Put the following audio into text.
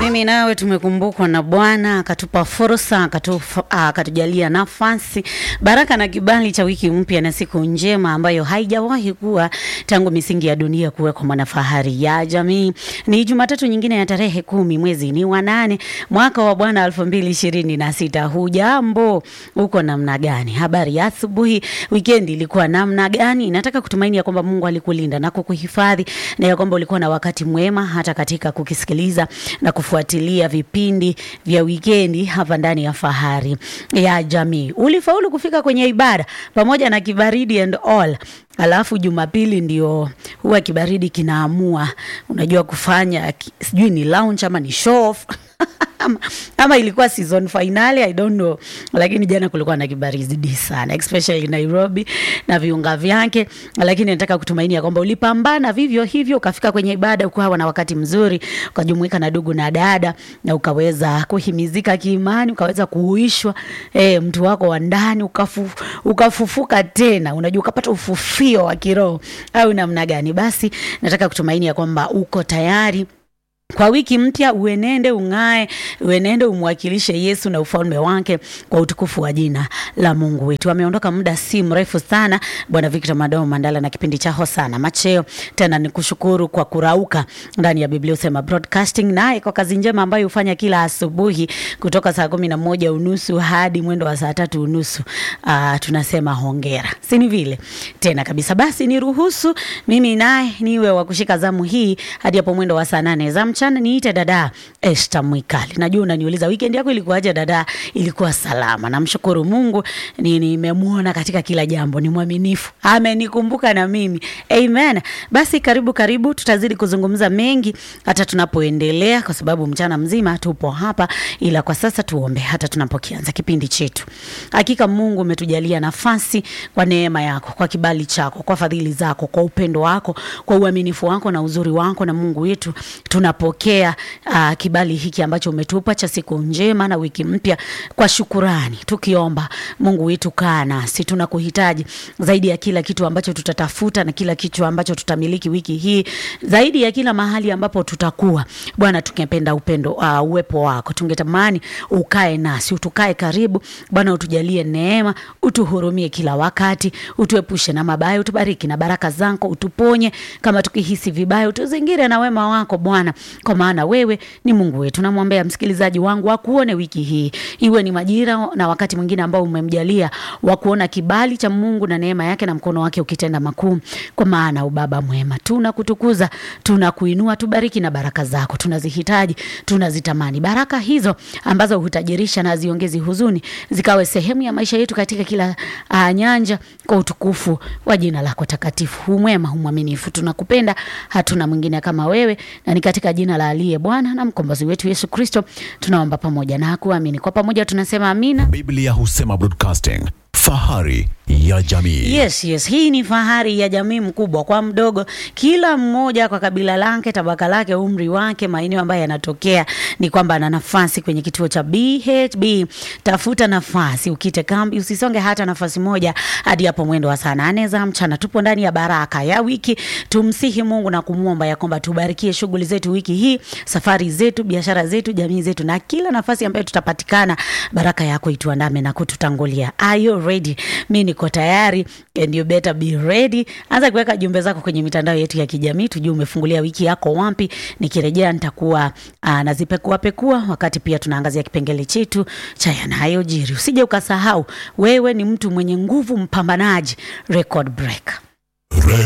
Mimi nawe tumekumbukwa na Bwana akatupa fursa akatufa- ah, akatujalia nafasi, baraka na kibali cha wiki mpya na siku njema ambayo haijawahi kuwa tangu misingi ya dunia kuwekwa mwanafahari ya jamii. Ni Jumatatu nyingine ya tarehe kumi mwezi ni wa nane mwaka wa Bwana elfu mbili ishirini na sita. Hujambo, uko namna gani? Habari ya asubuhi, wikendi ilikuwa namna gani? Nataka kutumaini ya kwamba Mungu alikulinda na kukuhifadhi na ya kwamba ulikuwa na wakati mwema hata katika kukisikiliza na kufuatilia vipindi vya wikendi hapa ndani ya Fahari ya Jamii. Ulifaulu kufika kwenye ibada pamoja na kibaridi and all. Alafu Jumapili ndio huwa kibaridi kinaamua, unajua kufanya ki- sijui ni lounge ama ni show off ama, ama ilikuwa season finale I don't know, lakini jana kulikuwa na kibaridi sana especially Nairobi na viunga vyake, lakini nataka kutumaini ya kwamba ulipambana vivyo hivyo ukafika kwenye ibada ukawa na wakati mzuri, ukajumuika na ndugu na dada na ukaweza kuhimizika kiimani, ukaweza kuuishwa eh, mtu wako wa ndani ukafu, ukafufuka tena, unajua ukapata ufufio wa kiroho au namna gani? Basi nataka kutumaini ya kwamba uko tayari kwa wiki mpya uenende ung'ae, uenende umwakilishe Yesu na ufalme wake kwa utukufu wa jina la Mungu wetu. Ameondoka muda si mrefu sana Bwana Victor Madoo Mandala na kipindi cha Hosana Macheo. Tena ni kushukuru kwa kurauka ndani ya Biblia Usema Broadcasting, naye kwa kazi njema ambayo hufanya kila asubuhi kutoka saa kumi na moja unusu hadi mwendo wa saa tatu unusu. Uh, tunasema hongera, si ni vile tena kabisa. Basi niruhusu mimi naye niwe wa kushika zamu hii hadi hapo mwendo wa saa nane za mchana. Niite dada Esther Mwikali. Najua unaniuliza weekend yako ilikuwaje? Dada, ilikuwa salama, namshukuru Mungu, ni nimemwona katika kila jambo, ni mwaminifu, amenikumbuka na mimi. Amen. Basi karibu karibu, tutazidi kuzungumza mengi hata tunapoendelea, kwa sababu mchana mzima tupo hapa, ila kwa sasa tuombe hata tunapokianza kipindi chetu. Hakika Mungu umetujalia nafasi kwa neema yako, kwa kibali chako, kwa fadhili zako, kwa upendo wako, kwa uaminifu wako na uzuri wako, na Mungu wetu tunapokea uh, kibali hiki ambacho umetupa cha siku njema na wiki mpya kwa shukurani, tukiomba Mungu wetu, kaa nasi, tunakuhitaji zaidi ya kila kitu ambacho tutatafuta na kila kitu ambacho tutamiliki wiki hii, zaidi ya kila mahali ambapo tutakuwa. Bwana, tungependa upendo uh, uwepo wako, tungetamani ukae nasi, utukae karibu Bwana, utujalie neema, utuhurumie kila wakati, utuepushe na mabaya, utubariki na baraka zako, utuponye kama tukihisi vibaya, utuzingire na wema wako Bwana, kwa maana wewe ni Mungu wetu. Namwombea msikilizaji wangu akuone wiki hii, iwe ni majira na wakati mwingine ambao umemjalia wa kuona kibali cha Mungu na neema yake na mkono wake ukitenda makuu, kwa maana ubaba mwema. Tunakutukuza, tunakuinua, tubariki na baraka zako, tunazihitaji, tunazitamani baraka hizo ambazo hutajirisha na ziongezi huzuni, zikawe sehemu ya maisha yetu katika kila uh, nyanja, kwa utukufu wa jina lako takatifu. Humwema, humwaminifu, tunakupenda, hatuna mwingine kama wewe, na ni katika jina la aliye Bwana na mkombozi wetu Yesu Kristo tunaomba pamoja na kuamini. Kwa pamoja tunasema amina. Biblia Husema Broadcasting, fahari ya jamii. Yes, yes, hii ni fahari ya jamii, mkubwa kwa mdogo, kila mmoja kwa kabila lake, tabaka lake, umri wake, maeneo ambayo yanatokea, ni kwamba ana nafasi kwenye kituo cha BHB. Tafuta nafasi, ukite kambi, usisonge hata nafasi moja hadi hapo mwendo wa saa nane za mchana. Tupo ndani ya baraka ya wiki, tumsihi Mungu na kumwomba ya kwamba tubarikie shughuli zetu wiki hii, safari zetu, biashara zetu, jamii zetu, na kila nafasi ambayo tutapatikana, baraka yako ituandame na kututangulia. Are you ready? Mimi niko tayari and you better be ready. Anza kuweka jumbe zako kwenye mitandao yetu ya kijamii, tujue umefungulia wiki yako wapi. Nikirejea nitakuwa uh, nazipekua pekua, wakati pia tunaangazia kipengele chetu cha yanayojiri. Usije ukasahau, wewe ni mtu mwenye nguvu, mpambanaji, record breaker.